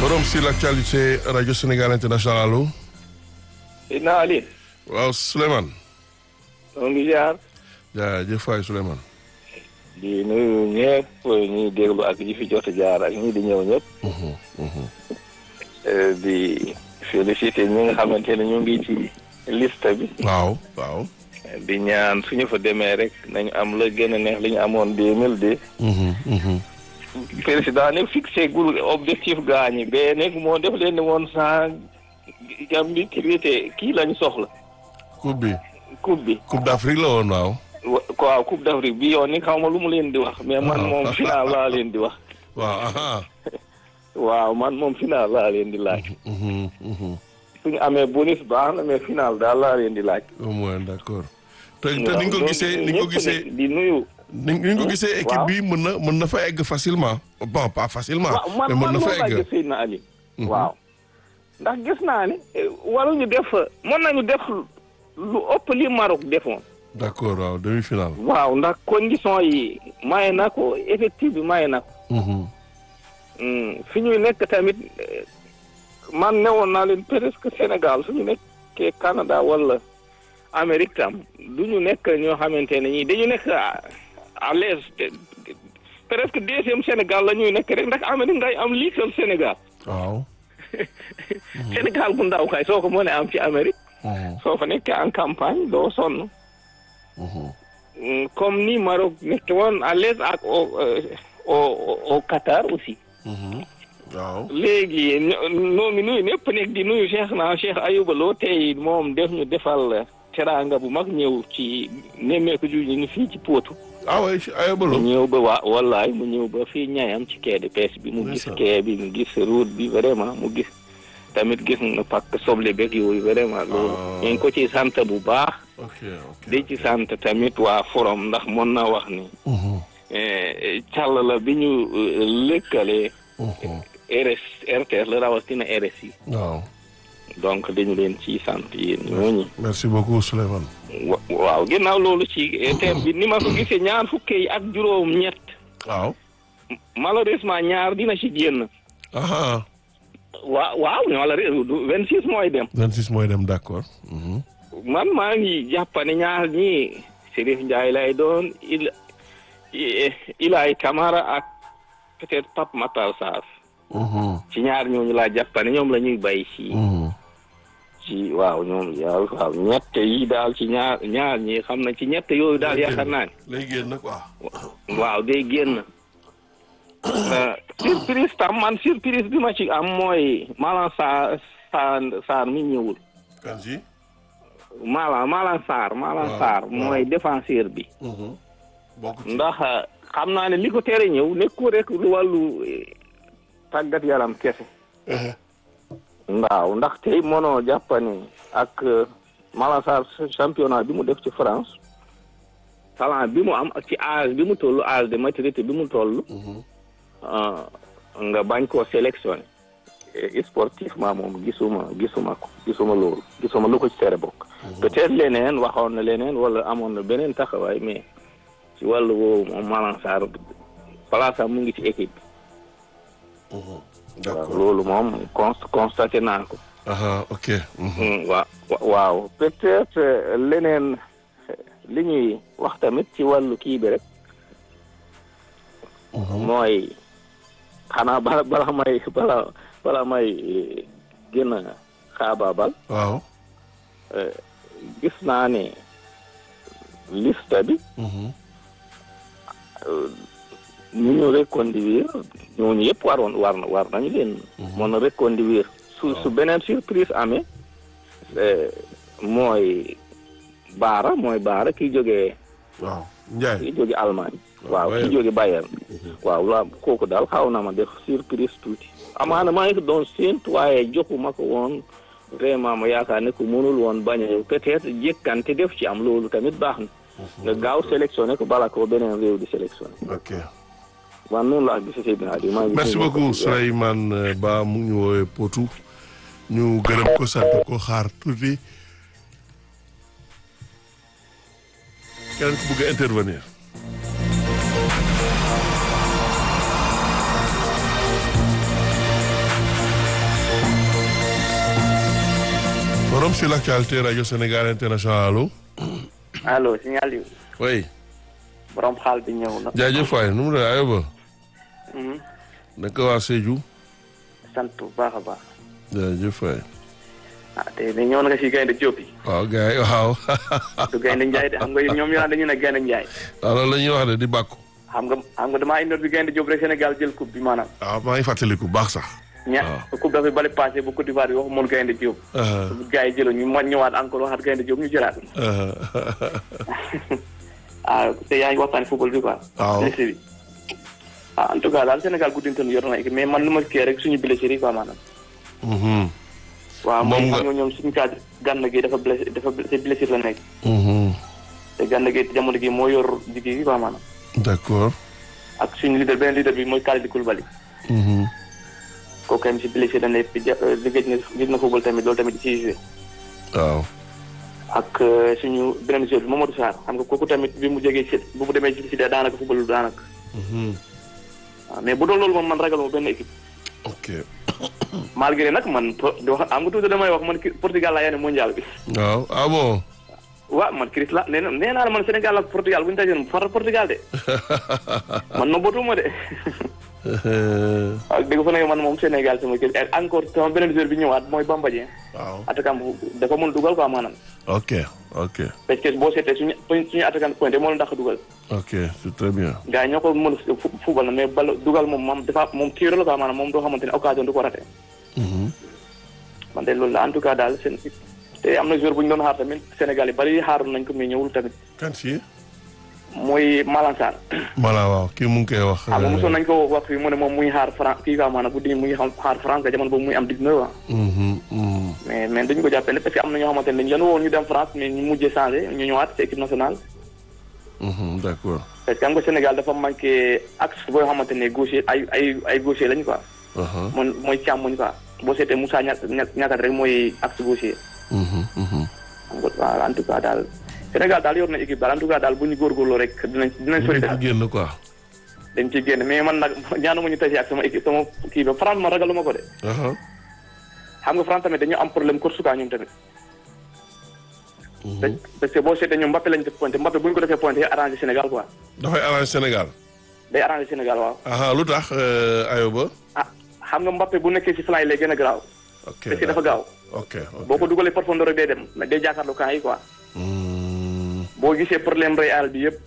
Forum sur l'actualité Radio Sénégal International allo. Seydina Ali. waaw Souleymane. ñoo ngi jaar. jaajëf waay Souleymane. di nuyu ñëpp ñuy déglu ak ñi fi jot a jaar ak ñi di ñëw ñëpp. di félicité ñi nga xamante ne ñu ngi ci liste bi. waaw waaw. di ñaan suñu fa demee rek nañu am la gën a neex li ñu amoon deux mille deux. président ne fixé gul objectif gaañi bee nekk moo def leen ne woon sans Gambie crité kii lañu soxla. coupe bi. coupe bi. coupe d'Afrique la woon waaw. waaw coupe d'Afrique bi yoon ni xaw ma lu mu leen di wax mais man moom final laa leen di wax. waaw. waaw man moom final laa leen di laaj. suñu amee bonus baax na mais final daal laa leen di laaj. au moins d'accord. te te ni nga ko gisee ni nga ko gisee di nuyu. ni nga ko gisee équipe bi mën na mën na fa egg facilement. bon pas facilement. man mais mën man na moom fa laa egg. gis Seydina Ali. waaw ndax gis naa ne waruñu def mën nañu def lu ëpp li Maroc defoon. d'accord waaw demi-finale. waaw ndax condition yi maye na ko effectif bi maye na ko. fi ñuy nekk tamit eh, man newoon naa leen presque Sénégal su ñu nekkee Canada wala Amérique tam du ñu nekk ñoo xamante ne ñii dañu nekk à à l'aise te- te- presque deuxième Sénégal la ñuy nekk rek ndax Amérique ngay am liital Sénégal waaw. Sénégal bu ndaw kay soo ko mënee am ci Amérique soo fa nekkee en campagne doo sonn Mm, comme ni Maroc nekk woon à l'aise ak au euh, au au Qatar aussi. waaw. léegi ño- noo ngi nuyu ñëpp nekk di nuyu Cheikh naa Cheikh Ayouba Lo tey moom def ñu defal teraanga bu mag ñëw ci nemmeeku ju ñu fii ci Potou. ah oui mu ayobalo. ñëw ba waa wallaay mu ñëw ba fii ñaayam ci quai de pêche bi mu gis Ndeysaan. quai bi mu gis route bi vraiment mu gis tamit gis na pàcc soble beeg yooyu vraiment loolu Ah. ñu ngi ko ci sant bu baax ok ok. di ci sant tamit waa forum ndax mën na wax ni eh, càll la bi ñu eh, lëkkalee RS RTS la rawatina RSI waaw. donc dañu leen ci sant yéen ñooñu merci beaucoup Souleymane. wa- waaw ginnaaw loolu ci eh, thème bi ni ma ko gisee ñaar fukki yi ak juróom ñett waaw. malheureusement ñaar dina ci génn ah waaw waaw malheureusement vingt six mooy dem 26 mooy dem d'accord. man maa ngi jàppane ñaar ñii Serif Ndiaye lay doon il i- Ilaay Camara ak peut-être Pape Matar Sarr ci ñaar ñooñu laa jàppane ñoom la ñuy bay ci ci waaw ñoom waaw waaw ñett yi daal ci ñaar ñaar ñi xam na ci ñett yooyu daal yaakaar naa ne lay génn quoi. waaw day génn Euh, surprise tam man surprise bi ma ci am mooy Malang Sarr Sarr Sarr mi ñëwul kan si. Malang Malang Sarr Malang Waaw, Sarr waaw. mooy défenseur bi bokk ci. ndax xam naa ne li ko tere ñëw nekkul rek lu wàllu eh, tàggat yaram kese waaw ndax tey mënoo jàppani ak eh, Malang Sarr championnat bi mu def ci France talent bi mu am ak ci âge bi mu toll âge de maturité bi mu toll ah, nga bañ koo sélectionné Eh, sportivement moom gisuma gisuma ko gisuma loolu gisuma lu ko ci tere bokk peut-être leneen waxoon na leneen wala amoon na beneen taxawaay mais ci wàllu woowu moom Malang Sarr place am mu ngi ci équipe bi waaw d'accord. loolu moom const constaté naa ko ah ok. Mm, waa wa- waaw peut-être euh, leneen euh, li ñuy wax tamit ci wàllu kii bi rek mooy xanaa bala bala may bala bala may eh, gën a xaabaabal waaw. euh, gis naa ne liste bi ñu ñu reconduire ñooñu yëpp waroon war na war nañu leen mën a reconduire su su beneen surprise amee eh, mooy baara mooy baara ki jógee waaw Ndiaye. ki jóge Allemagne waaw Bayern. ki jóge Bayern waaw la kooku daal xaw na ma def surprise tuuti amaana maa ngi ko doon séentu waaye joxuma ko woon vraiment ma yaakaar ne ko mënul woon bañ a ñëw peut-être jékkante def ci am loolu tamit baax na nga gaaw sélectionné ko bala ko beneen réew di sélectionné ok. man noonu laa gisee Seydina Aliou maa ngi merci nuyu beaucoup mbokk yi. Souleymane Ba mu ngi ñu woowee Potou ñu gërëm ko sant ko xaar tuuti keneen ku bëgg a intervenir. Forum sur l'actualité Radio Sénégal International allo. allo signal yu oui. borom xaal bi ñëw na. jaajëf waay nu mu ne Ayoba. Mhm. naka waa Sédhiou. sant bu baax a baax. jaajëf waay. ah te ne ñëw na nga si gaynde Diop yi. waaw gars yi waaw. du gaynde Njaay de xam nga ñoom ñu naan dañu ne gaynde Njaay. waaw loolu la ñuy wax de di bàkku. xam nga xam nga damaa indoor bi gaynde Diop rek Sénégal jël coupe bi maanaam. waaw maa ngi fàttaliku baax sax. ña coupe dafay bale passé bu Côte d'Ivoire bi waxu moon gaynde Diop. Uh-huh. bu gars yi jëloon ñu ma ñëwaat encore waxaat gaynde Diop ñu jëlaat. Uh-huh. ah te yaa ngi waxtaan football bi quoi. Waaw. blessé bi. ah en tout cas daal Sénégal guddintoon yor na équipe mais man lu ma kii rek suñu blessé yi quoi maanaam. Mhm. waaw Moom moom nga- xam nga ñoom suñu cadre gànn gi dafa blessé dafa blessé blessé la nekk. Mhm. te gànn gi jamono gi moo yor liggéey bi quoi maanaam. d'accord. ak suñu leader beneen leader bi mooy Kalidou Koulibaly. Mhm. kooku tamit si blessé la nekk ja liggéey na gis na football tamit loolu tamit di ciy joué. waaw. ak euh, suñu beneen joueur bi Mamadou Sarr xam nga kooku tamit bi mu jógee ci bu mu demee ci si daanaka football daanaka. Mhm. waaw mais bu doon loolu moom man ragaluma benn équipe. ok. malgré nag man po di wax am nga tuuti damay wax man ki- Portugal laa yéene mondial bi. waaw ah bon. waaw man Chris la nee na nee naa la man Sénégal ak Portugal bu ñu dajoon faral Portugal de man no botuma de. waaw dëgg fa ne man moom Sénégal sama kër et encore sama beneen joueur bi ñëwaat mooy Bamba Dieng. waaw. attaquant bu dafa mën dugal quoi maanaam. ok ok parce que boo seetee suñu suñu attaquant pointé moo leen dàq dugal. ok c'est très bien. gars yi ñoo ko mën a fu fubal na mais bal dugal moom moom dafa moom tiiro la quoi maanaam moom doo xamante ne occasion du ko raté. Mhm. man de loolu la en tout cas daal seen te am na joueur bu ñu doon xaar tamit Sénégal yi bari xaaroon nañ ko mais ñëwul tamit kan si. mooy Malang Sarr. voilà waaw kii mu ngi koy wax. xam nga mosoon nañ ko wax fii mu ne moom muy xaar France kii quoi maanaam bu di muy xam xaar France jamono boobu muy am 19 ans. Mhm, mhm. mais mais dañu ko jàppale parce que am na ñoo xamante ne dañu leen woon ñu dem France mais ñu mujjee changé ñu ñëwaat ci équipe nationale. Mhm, d'accord. parce que xam nga Sénégal dafa manqué axe boo xamante ne gaucher ay ay ay gaucher lañu quoi. Aha. mooy mooy càmmoñ quoi boo seetee Moussa ña ña ñàkkat rek mooy axe gaucher. Mhm, mhm. xam nga waaw en tout cas daal Sénégal daal yor na équipe daal en tout cas daal bu ñu góorgóorloo rek dinañ dinañ sori daal ci génn quoi. dañ ciy génn mais man nag ñaanuma ñu tase ak sama équipe sama kii ba France ma ragaluma ko de. Aha. xam nga France tamit dañu am problème course quoi ñoom tamit. Mhm. parce que boo seetee ñoom Mbappé lañ def pointé Mbappé bu ñu ko defee pointé day arrangé Sénégal quoi dafay arrange Sénégal. day arrangé Sénégal waaw. aha lu tax euh, Ayoba. ah xam nga Mbappé bu nekkee ci flanc yi lay gën a garaaw. ok parce que dafa gaaw. ok ok. boo ko dugalee profondeur rek day dem mais day jàkkaarloo camp yi quoi. Mhm. boo gisee problème Real bi yëpp